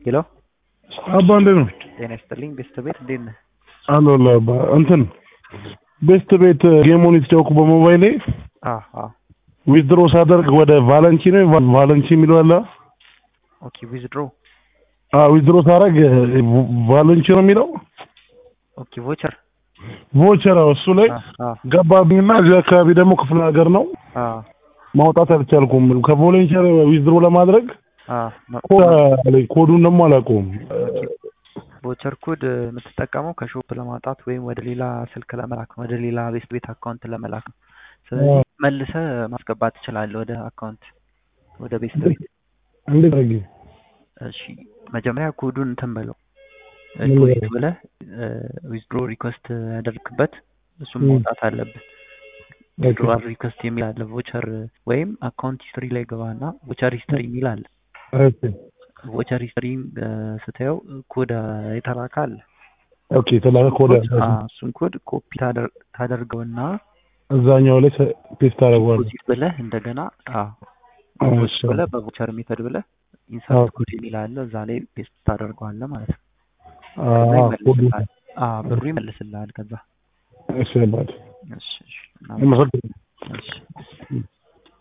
ሄሎ አባ እንዴት ነው? ጤና ይስጥልኝ ቤስት ቤት እንዴት ነህ? አለሁልህ አባ። እንትን ቤስት ቤት ጌሙን የተጫወኩ በሞባይሌ አ አ ዊዝድሮ ሳደርግ ወደ ቫለንቺ ነው ቫ- ቫለንቺ የሚለው አለ። ኦኬ ዊዝድሮ አዎ ዊዝድሮ ሳደርግ ቫለንቺ ነው የሚለው ኦኬ ቮቸር ቮቸር እሱ ላይ አ አ ገባብኝና እዚህ አካባቢ ደግሞ ክፍለ ሀገር ነው አ ማውጣት አልቻልኩም። ከቮለንቸር ዊዝድሮ ለማድረግ አ መ- ኮድ አለኝ። ኮዱን ደግሞ አላውቀውም። ቮቸር ኮድ የምትጠቀመው ከሾፕ ለማውጣት ወይም ወደ ሌላ ስልክ ለመላክ ነው፣ ወደ ሌላ ቤስት ቤት አካውንት ለመላክ ነው። ስለዚህ አዎ። መልሰህ ማስገባት ትችላለህ ወደ አካውንት ወደ ቤስት ቤት። እንዴት አድርጌ እሺ መጀመሪያ ኮዱን እንትን በለው ምን ዲፖዚት በለው? ብለህ ዊዝድሮ ሪኩዌስት ያደርግበት እሱም ም። ማውጣት አለብህ። ዊዝድሮዋል ሪኩዌስት የሚል አለ ቮቸር ወይም አካውንት ሂስትሪ ላይ ገባና ቮቸር ሂስትሪ የሚል አለ። ኦኬ ቮቸር ሂስትሪ ስታየው ኮድ የተላከ አለ። ኦኬ የተላከ ኮድ ኮድ አለ። አዎ፣ እሱን ኮድ ኮፒ ታደር- ታደርገውና እዛኛው ላይ ፔስት አደርገዋለሁ። ዲፖዚት ብለህ እንደገና አዎ አዎ፣ ዲፖዚት እሺ። ብለህ በቮቸር ሜተድ ብለህ ኢንሰርት አዎ። ኮድ የሚል አለ እዛ ላይ ፔስት ታደርገዋለህ ማለት ነው። አዎ፣ ከዛ ኮዱ ይመልስልሃል። አዎ ብሩ ይመልስልሃል። ከዛ እሺ አባት እሺ እሺ አመሰግናለሁ። እሺ